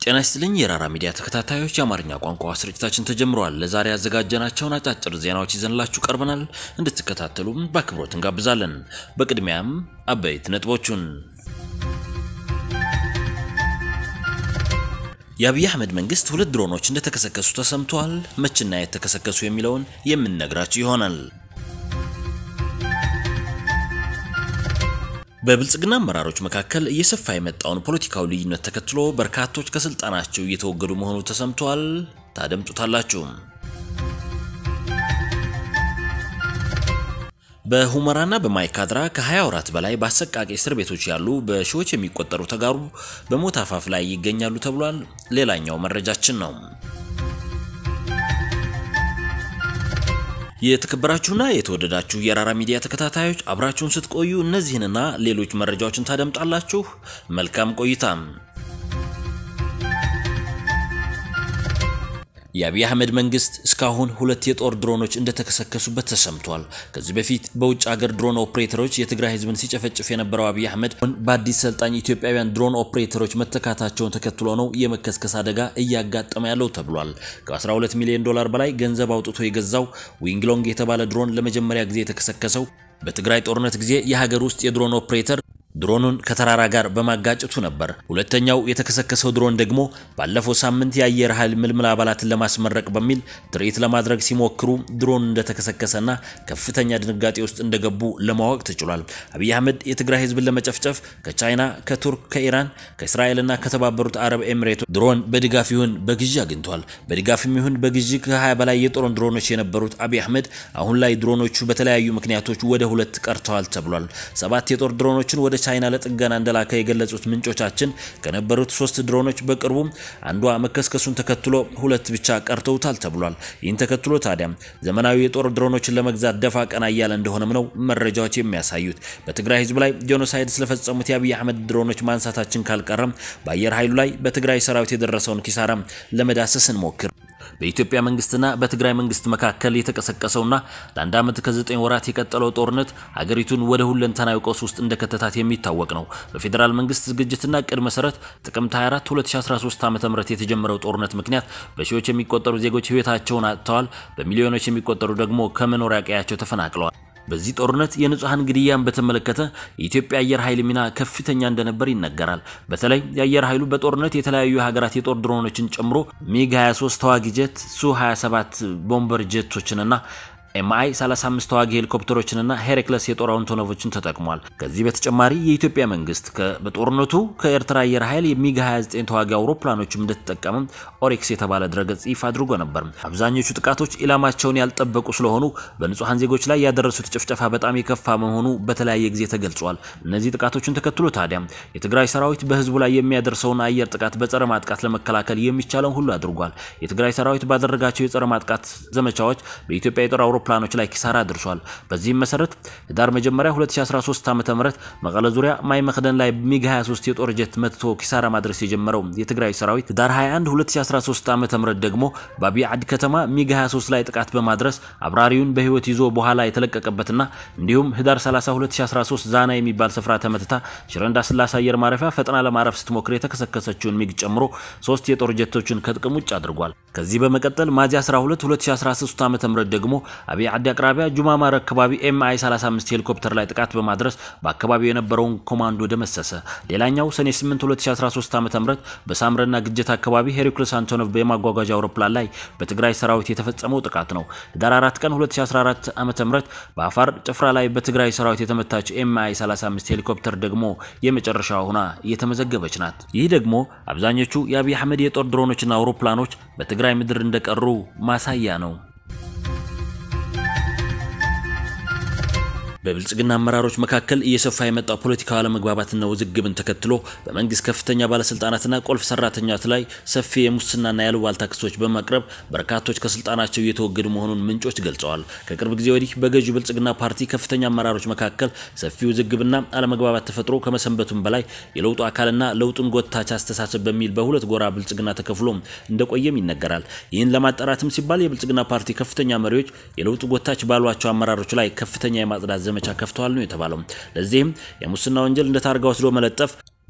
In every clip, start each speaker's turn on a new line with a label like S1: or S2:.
S1: ጤና ይስጥልኝ የራራ ሚዲያ ተከታታዮች፣ የአማርኛ ቋንቋ ስርጭታችን ተጀምሯል። ለዛሬ ያዘጋጀናቸውን አጫጭር ዜናዎች ይዘንላችሁ ቀርበናል። እንድትከታተሉም በአክብሮት እንጋብዛለን። በቅድሚያም አበይት ነጥቦቹን የአብይ አህመድ መንግስት ሁለት ድሮኖች እንደተከሰከሱ ተሰምቷል። መችና የት ተከሰከሱ የሚለውን የምንነግራችሁ ይሆናል። በብልጽግና አመራሮች መካከል እየሰፋ የመጣውን ፖለቲካዊ ልዩነት ተከትሎ በርካቶች ከስልጣናቸው እየተወገዱ መሆኑ ተሰምቷል። ታደምጡታላችሁ። በሁመራና በማይካድራ ከ20 ወራት በላይ በአሰቃቂ እስር ቤቶች ያሉ በሺዎች የሚቆጠሩ ተጋሩ በሞት አፋፍ ላይ ይገኛሉ ተብሏል። ሌላኛው መረጃችን ነው። የተከበራችሁና የተወደዳችሁ የራራ ሚዲያ ተከታታዮች አብራችሁን ስትቆዩ እነዚህንና ሌሎች መረጃዎችን ታደምጣላችሁ። መልካም ቆይታም። የአብይ አህመድ መንግስት እስካሁን ሁለት የጦር ድሮኖች እንደተከሰከሱበት ተሰምቷል። ከዚህ በፊት በውጭ ሀገር ድሮን ኦፕሬተሮች የትግራይ ህዝብን ሲጨፈጭፍ የነበረው አብይ አህመድ በአዲስ ሰልጣኝ ኢትዮጵያውያን ድሮን ኦፕሬተሮች መተካታቸውን ተከትሎ ነው የመከስከስ አደጋ እያጋጠመ ያለው ተብሏል። ከ12 ሚሊዮን ዶላር በላይ ገንዘብ አውጥቶ የገዛው ዊንግሎንግ የተባለ ድሮን ለመጀመሪያ ጊዜ የተከሰከሰው በትግራይ ጦርነት ጊዜ የሀገር ውስጥ የድሮን ኦፕሬተር ድሮኑን ከተራራ ጋር በማጋጨቱ ነበር። ሁለተኛው የተከሰከሰው ድሮን ደግሞ ባለፈው ሳምንት የአየር ኃይል ምልምል አባላትን ለማስመረቅ በሚል ትርኢት ለማድረግ ሲሞክሩ ድሮን እንደተከሰከሰና ከፍተኛ ድንጋጤ ውስጥ እንደገቡ ለማወቅ ተችሏል። አብይ አህመድ የትግራይ ህዝብን ለመጨፍጨፍ ከቻይና፣ ከቱርክ፣ ከኢራን፣ ከእስራኤልና ከተባበሩት አረብ ኤሚሬቶች ድሮን በድጋፍ ይሁን በግዢ አግኝቷል። በድጋፍም ይሁን በግዢ ከ20 በላይ የጦር ድሮኖች የነበሩት አብይ አህመድ አሁን ላይ ድሮኖቹ በተለያዩ ምክንያቶች ወደ ሁለት ቀርተዋል ተብሏል። ሰባት የጦር ድሮኖችን ወደ ቻይና ለጥገና እንደላከ የገለጹት ምንጮቻችን ከነበሩት ሶስት ድሮኖች በቅርቡ አንዷ መከስከሱን ተከትሎ ሁለት ብቻ ቀርተውታል ተብሏል። ይህን ተከትሎ ታዲያ ዘመናዊ የጦር ድሮኖችን ለመግዛት ደፋ ቀና እያለ እንደሆነም ነው መረጃዎች የሚያሳዩት። በትግራይ ህዝብ ላይ ጄኖሳይድ ስለፈጸሙት የአብይ አህመድ ድሮኖች ማንሳታችን ካልቀረም በአየር ኃይሉ ላይ በትግራይ ሰራዊት የደረሰውን ኪሳራ ለመዳሰስ እንሞክር። በኢትዮጵያ መንግስትና በትግራይ መንግስት መካከል የተቀሰቀሰውና ለአንድ ዓመት ከዘጠኝ ወራት የቀጠለው ጦርነት ሀገሪቱን ወደ ሁለንተናዊ ቀውስ ውስጥ እንደከተታት የሚታወቅ ነው። በፌዴራል መንግስት ዝግጅትና እቅድ መሰረት ጥቅምት 24 2013 ዓ.ም የተጀመረው ጦርነት ምክንያት በሺዎች የሚቆጠሩ ዜጎች ህይወታቸውን አጥተዋል። በሚሊዮኖች የሚቆጠሩ ደግሞ ከመኖሪያ ቀያቸው ተፈናቅለዋል። በዚህ ጦርነት የንጹሐን ግድያን በተመለከተ የኢትዮጵያ አየር ኃይል ሚና ከፍተኛ እንደነበር ይነገራል። በተለይ የአየር ኃይሉ በጦርነት የተለያዩ ሀገራት የጦር ድሮኖችን ጨምሮ ሚግ 23 ተዋጊ ጀት፣ ሱ 27 ቦምበር ጀቶችንና ኤምአይ 35 ተዋጊ ሄሊኮፕተሮችንና ሄሬክለስ የጦር አውቶኖቮችን ተጠቅሟል። ከዚህ በተጨማሪ የኢትዮጵያ መንግስት በጦርነቱ ከኤርትራ አየር ኃይል የሚግ 29 ተዋጊ አውሮፕላኖችም እንደተጠቀመ ኦሪክስ የተባለ ድረገጽ ይፋ አድርጎ ነበር። አብዛኞቹ ጥቃቶች ኢላማቸውን ያልጠበቁ ስለሆኑ በንጹሐን ዜጎች ላይ ያደረሱት ጭፍጨፋ በጣም የከፋ መሆኑ በተለያየ ጊዜ ተገልጿል። እነዚህ ጥቃቶችን ተከትሎ ታዲያ የትግራይ ሰራዊት በህዝቡ ላይ የሚያደርሰውን አየር ጥቃት በጸረ ማጥቃት ለመከላከል የሚቻለውን ሁሉ አድርጓል። የትግራይ ሰራዊት ባደረጋቸው የጸረ ማጥቃት ዘመቻዎች በኢትዮጵያ የጦር አውሮፕላኖች ላይ ኪሳራ አድርሷል። በዚህም መሰረት ህዳር መጀመሪያ 2013 ዓ.ም መቀለ ዙሪያ ማይ መክደን ላይ ሚግ 23 የጦር ጀት መትቶ ኪሳራ ማድረስ የጀመረው የትግራይ ሰራዊት ህዳር 21 2013 ዓ.ም ደግሞ በአብይ ዓዲ ከተማ ሚግ 23 ላይ ጥቃት በማድረስ አብራሪውን በህይወት ይዞ በኋላ የተለቀቀበትና እንዲሁም ህዳር 30 2013 ዛና የሚባል ስፍራ ተመትታ ሽረ እንዳስላሴ አየር ማረፊያ ፈጥና ለማረፍ ስትሞክር የተከሰከሰችውን ሚግ ጨምሮ ሶስት የጦር ጀቶችን ከጥቅም ውጭ አድርጓል። ከዚህ በመቀጠል ሚያዝያ 12 2013 ዓ.ም ደግሞ አብይ ዓዲ አቅራቢያ ጁማማር አካባቢ ኤምአይ 35 ሄሊኮፕተር ላይ ጥቃት በማድረስ በአካባቢው የነበረውን ኮማንዶ ደመሰሰ። ሌላኛው ሰኔ 8 2013 ዓ.ም በሳምረና ግጀት አካባቢ ሄሪክለስ አንቶኖቭ የማጓጓዣ አውሮፕላን ላይ በትግራይ ሰራዊት የተፈጸመው ጥቃት ነው። ህዳር 4 ቀን 2014 ዓ.ም በአፋር ጭፍራ ላይ በትግራይ ሰራዊት የተመታች ኤምአይ 35 ሄሊኮፕተር ደግሞ የመጨረሻ ሆና እየተመዘገበች ናት። ይህ ደግሞ አብዛኞቹ የአብይ አህመድ የጦር ድሮኖችና አውሮፕላኖች በትግራይ ምድር እንደቀሩ ማሳያ ነው። በብልጽግና አመራሮች መካከል እየሰፋ የመጣው ፖለቲካዊ አለመግባባትና ውዝግብን ተከትሎ በመንግስት ከፍተኛ ባለስልጣናትና ቁልፍ ሰራተኛት ላይ ሰፊ የሙስናና ያሉባልታ ክሶች በማቅረብ በርካቶች ከስልጣናቸው እየተወገዱ መሆኑን ምንጮች ገልጸዋል። ከቅርብ ጊዜ ወዲህ በገዢው ብልጽግና ፓርቲ ከፍተኛ አመራሮች መካከል ሰፊ ውዝግብና አለመግባባት ተፈጥሮ ከመሰንበቱም በላይ የለውጡ አካልና ለውጡን ጎታች አስተሳሰብ በሚል በሁለት ጎራ ብልጽግና ተከፍሎ እንደቆየም ይነገራል። ይህን ለማጣራትም ሲባል የብልጽግና ፓርቲ ከፍተኛ መሪዎች የለውጡ ጎታች ባሏቸው አመራሮች ላይ ከፍተኛ የማጽዳት ዘመቻ ከፍተዋል ነው የተባለው። ለዚህም የሙስና ወንጀል እንደ ታርጋ ወስዶ መለጠፍ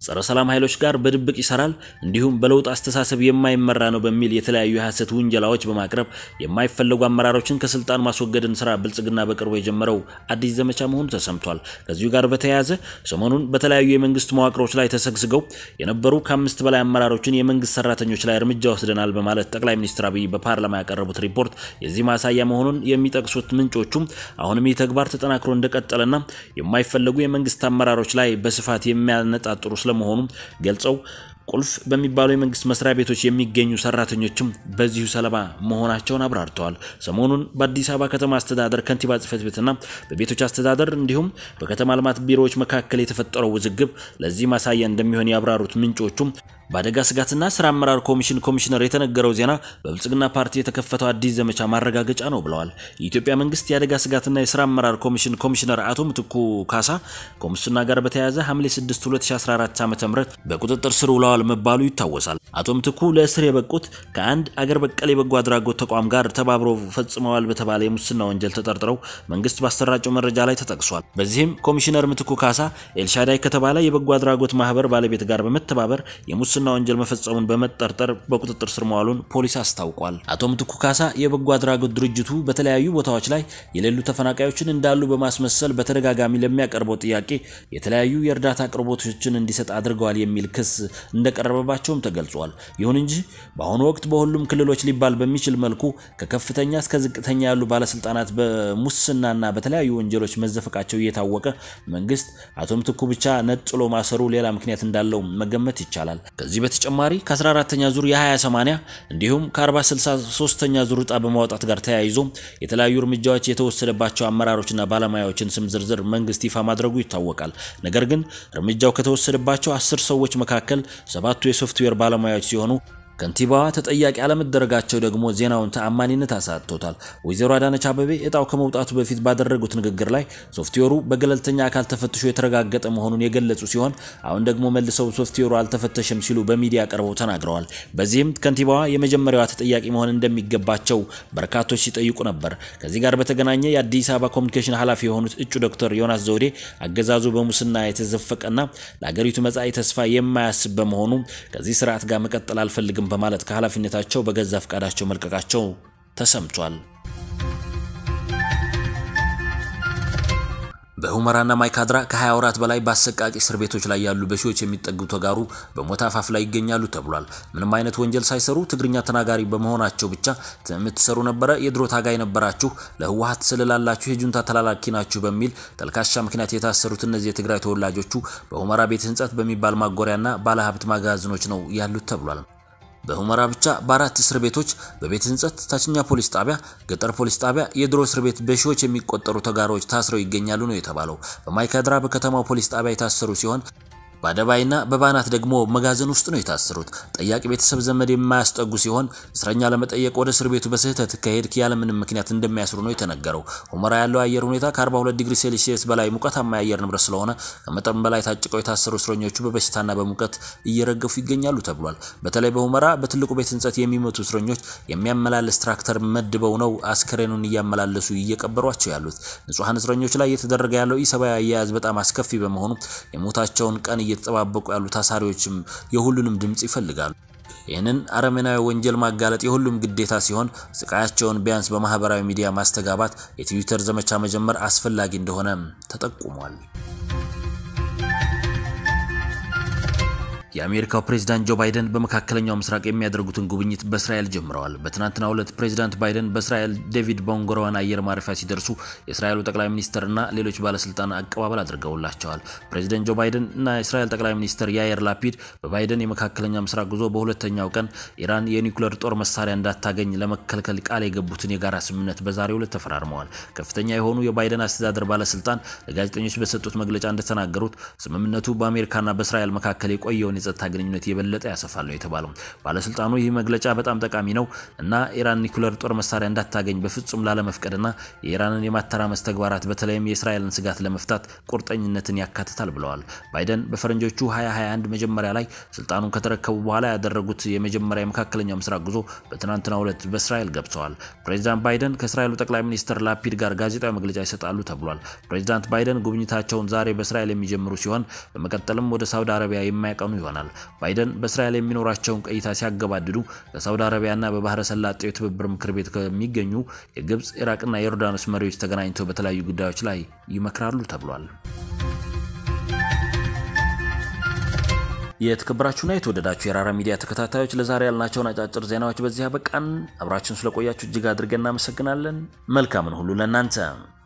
S1: ጸረ ሰላም ኃይሎች ጋር በድብቅ ይሰራል፣ እንዲሁም በለውጥ አስተሳሰብ የማይመራ ነው በሚል የተለያዩ የሐሰት ውንጀላዎች በማቅረብ የማይፈለጉ አመራሮችን ከስልጣን ማስወገድን ስራ ብልጽግና በቅርቡ የጀመረው አዲስ ዘመቻ መሆኑ ተሰምቷል። ከዚሁ ጋር በተያያዘ ሰሞኑን በተለያዩ የመንግስት መዋቅሮች ላይ ተሰግስገው የነበሩ ከአምስት በላይ አመራሮችን የመንግስት ሰራተኞች ላይ እርምጃ ወስደናል በማለት ጠቅላይ ሚኒስትር አብይ በፓርላማ ያቀረቡት ሪፖርት የዚህ ማሳያ መሆኑን የሚጠቅሱት ምንጮቹም አሁንም ይህ ተግባር ተጠናክሮ እንደቀጠለና የማይፈለጉ የመንግስት አመራሮች ላይ በስፋት የሚያነጣጥሩ ስለመሆኑ ገልጸው ቁልፍ በሚባሉ የመንግስት መስሪያ ቤቶች የሚገኙ ሰራተኞችም በዚሁ ሰለባ መሆናቸውን አብራርተዋል። ሰሞኑን በአዲስ አበባ ከተማ አስተዳደር ከንቲባ ጽህፈት ቤትና በቤቶች አስተዳደር እንዲሁም በከተማ ልማት ቢሮዎች መካከል የተፈጠረው ውዝግብ ለዚህ ማሳያ እንደሚሆን ያብራሩት ምንጮቹም በአደጋ ስጋትና ስራ አመራር ኮሚሽን ኮሚሽነር የተነገረው ዜና በብልጽግና ፓርቲ የተከፈተው አዲስ ዘመቻ ማረጋገጫ ነው ብለዋል። የኢትዮጵያ መንግስት የአደጋ ስጋትና የስራ አመራር ኮሚሽን ኮሚሽነር አቶ ምትኩ ካሳ ከሙስና ጋር በተያያዘ ሐምሌ 6 2014 ዓ.ም በቁጥጥር ስር ውለዋል መባሉ ይታወሳል። አቶ ምትኩ ለእስር የበቁት ከአንድ አገር በቀል የበጎ አድራጎት ተቋም ጋር ተባብሮ ፈጽመዋል በተባለ የሙስና ወንጀል ተጠርጥረው መንግስት ባሰራጨው መረጃ ላይ ተጠቅሷል። በዚህም ኮሚሽነር ምትኩ ካሳ ኤልሻዳይ ከተባለ የበጎ አድራጎት ማህበር ባለቤት ጋር በመተባበር የሙስና ወንጀል መፈጸሙን በመጠርጠር በቁጥጥር ስር መዋሉን ፖሊስ አስታውቋል። አቶ ምትኩ ካሳ የበጎ አድራጎት ድርጅቱ በተለያዩ ቦታዎች ላይ የሌሉ ተፈናቃዮችን እንዳሉ በማስመሰል በተደጋጋሚ ለሚያቀርበው ጥያቄ የተለያዩ የእርዳታ አቅርቦቶችን እንዲሰጥ አድርገዋል የሚል ክስ እንደቀረበባቸውም ተገልጿል። ይሁን እንጂ በአሁኑ ወቅት በሁሉም ክልሎች ሊባል በሚችል መልኩ ከከፍተኛ እስከ ዝቅተኛ ያሉ ባለስልጣናት በሙስናና በተለያዩ ወንጀሎች መዘፈቃቸው እየታወቀ መንግስት አቶ ምትኩ ብቻ ነጥሎ ማሰሩ ሌላ ምክንያት እንዳለው መገመት ይቻላል። ከዚህ በተጨማሪ ከ14ተኛ ዙር የ20/80 እንዲሁም ከ40/63ኛ ዙር ዕጣ በማውጣት ጋር ተያይዞ የተለያዩ እርምጃዎች የተወሰደባቸው አመራሮችና ባለሙያዎችን ስም ዝርዝር መንግስት ይፋ ማድረጉ ይታወቃል። ነገር ግን እርምጃው ከተወሰደባቸው አስር ሰዎች መካከል ሰባቱ የሶፍትዌር ባለሙያዎች ሲሆኑ ከንቲባዋ ተጠያቂ አለመደረጋቸው ደግሞ ዜናውን ተአማኒነት አሳጥቶታል። ወይዘሮ አዳነች አበቤ እጣው ከመውጣቱ በፊት ባደረጉት ንግግር ላይ ሶፍትዌሩ በገለልተኛ አካል ተፈትሾ የተረጋገጠ መሆኑን የገለጹ ሲሆን አሁን ደግሞ መልሰው ሶፍትዌሩ አልተፈተሸም ሲሉ በሚዲያ ቀርበው ተናግረዋል። በዚህም ከንቲባዋ የመጀመሪያዋ ተጠያቂ መሆን እንደሚገባቸው በርካቶች ሲጠይቁ ነበር። ከዚህ ጋር በተገናኘ የአዲስ አበባ ኮሚኒኬሽን ኃላፊ የሆኑት እጩ ዶክተር ዮናስ ዘውዴ አገዛዙ በሙስና የተዘፈቀና ለሀገሪቱ መጻኢ ተስፋ የማያስብ በመሆኑ ከዚህ ስርዓት ጋር መቀጠል አልፈልግም በማለት ከኃላፊነታቸው በገዛ ፈቃዳቸው መልቀቃቸው ተሰምቷል። በሁመራና ማይካድራ ከ20 ወራት በላይ በአሰቃቂ እስር ቤቶች ላይ ያሉ በሺዎች የሚጠጉ ተጋሩ በሞት አፋፍ ላይ ይገኛሉ ተብሏል። ምንም አይነት ወንጀል ሳይሰሩ ትግርኛ ተናጋሪ በመሆናቸው ብቻ የምትሰሩ ነበረ፣ የድሮ ታጋይ ነበራችሁ፣ ለህወሀት ስልላላችሁ፣ የጁንታ ተላላኪ ናችሁ በሚል ተልካሻ ምክንያት የታሰሩት እነዚህ የትግራይ ተወላጆቹ በሁመራ ቤት ህንጸት በሚባል ማጎሪያና ባለሀብት ማጋዘኖች ነው ያሉት ተብሏል። በሁመራ ብቻ በአራት እስር ቤቶች በቤት ህንጸት፣ ታችኛ ፖሊስ ጣቢያ፣ ገጠር ፖሊስ ጣቢያ የድሮ እስር ቤት በሺዎች የሚቆጠሩ ተጋሮች ታስረው ይገኛሉ ነው የተባለው። በማይካድራ በከተማው ፖሊስ ጣቢያ የታሰሩ ሲሆን በአደባይና በባናት ደግሞ መጋዘን ውስጥ ነው የታሰሩት። ጠያቂ ቤተሰብ ዘመድ የማያስጠጉ ሲሆን እስረኛ ለመጠየቅ ወደ እስር ቤቱ በስህተት ከሄድክ ያለምንም ምክንያት እንደሚያስሩ ነው የተነገረው። ሁመራ ያለው አየር ሁኔታ ከ42 ዲግሪ ሴልሲየስ በላይ ሙቀታማ የአየር ንብረት ስለሆነ ከመጠን በላይ ታጭቀው የታሰሩ እስረኞቹ በበሽታና በሙቀት እየረገፉ ይገኛሉ ተብሏል። በተለይ በሁመራ በትልቁ ቤት ህንጸት የሚመቱ እስረኞች የሚያመላልስ ትራክተር መድበው ነው አስከሬኑን እያመላለሱ እየቀበሯቸው ያሉት። ንጹሐን እስረኞች ላይ እየተደረገ ያለው ኢሰብአዊ አያያዝ በጣም አስከፊ በመሆኑ የሞታቸውን ቀን እየተጠባበቁ ያሉ ታሳሪዎችም የሁሉንም ድምፅ ይፈልጋሉ። ይህንን አረመናዊ ወንጀል ማጋለጥ የሁሉም ግዴታ ሲሆን ስቃያቸውን ቢያንስ በማህበራዊ ሚዲያ ማስተጋባት፣ የትዊተር ዘመቻ መጀመር አስፈላጊ እንደሆነ ተጠቁሟል። የአሜሪካው ፕሬዝዳንት ጆ ባይደን በመካከለኛው ምስራቅ የሚያደርጉትን ጉብኝት በእስራኤል ጀምረዋል። በትናንትናው ዕለት ፕሬዝዳንት ባይደን በእስራኤል ዴቪድ ቦንጎሮዋን አየር ማረፊያ ሲደርሱ የእስራኤሉ ጠቅላይ ሚኒስትር እና ሌሎች ባለስልጣናት አቀባበል አድርገውላቸዋል። ፕሬዝዳንት ጆ ባይደን እና የእስራኤል ጠቅላይ ሚኒስትር ያየር ላፒድ በባይደን የመካከለኛ ምስራቅ ጉዞ በሁለተኛው ቀን ኢራን የኒውክሌር ጦር መሳሪያ እንዳታገኝ ለመከልከል ቃል የገቡትን የጋራ ስምምነት በዛሬው ዕለት ተፈራርመዋል። ከፍተኛ የሆኑ የባይደን አስተዳደር ባለስልጣን ለጋዜጠኞች በሰጡት መግለጫ እንደተናገሩት ስምምነቱ በአሜሪካና በእስራኤል መካከል የቆየውን የጸጥታ ግንኙነት የበለጠ ያሰፋል ነው የተባለው። ባለስልጣኑ ይህ መግለጫ በጣም ጠቃሚ ነው እና ኢራን ኒኩለር ጦር መሳሪያ እንዳታገኝ በፍጹም ላለመፍቀድና የኢራንን የማተራመስ ተግባራት በተለይም የእስራኤልን ስጋት ለመፍታት ቁርጠኝነትን ያካትታል ብለዋል። ባይደን በፈረንጆቹ 2021 መጀመሪያ ላይ ስልጣኑን ከተረከቡ በኋላ ያደረጉት የመጀመሪያ የመካከለኛው ምስራቅ ጉዞ በትናንትናው ዕለት በእስራኤል ገብተዋል። ፕሬዚዳንት ባይደን ከእስራኤሉ ጠቅላይ ሚኒስትር ላፒድ ጋር ጋዜጣዊ መግለጫ ይሰጣሉ ተብሏል። ፕሬዚዳንት ባይደን ጉብኝታቸውን ዛሬ በእስራኤል የሚጀምሩ ሲሆን በመቀጠልም ወደ ሳውዲ አረቢያ የማያቀኑ ይሆናል። ባይደን በእስራኤል የሚኖራቸውን ቆይታ ሲያገባድዱ በሳውዲ አረቢያና በባህረ ሰላጤው የትብብር ምክር ቤት ከሚገኙ የግብፅ፣ ኢራቅና የዮርዳኖስ መሪዎች ተገናኝተው በተለያዩ ጉዳዮች ላይ ይመክራሉ ተብሏል። የተከበራችሁና የተወደዳችሁ የራራ ሚዲያ ተከታታዮች ለዛሬ ያልናቸውን አጫጭር ዜናዎች በዚህ አበቃን። አብራችሁን ስለቆያችሁ እጅግ አድርገን እናመሰግናለን። መልካምን ሁሉ ለእናንተ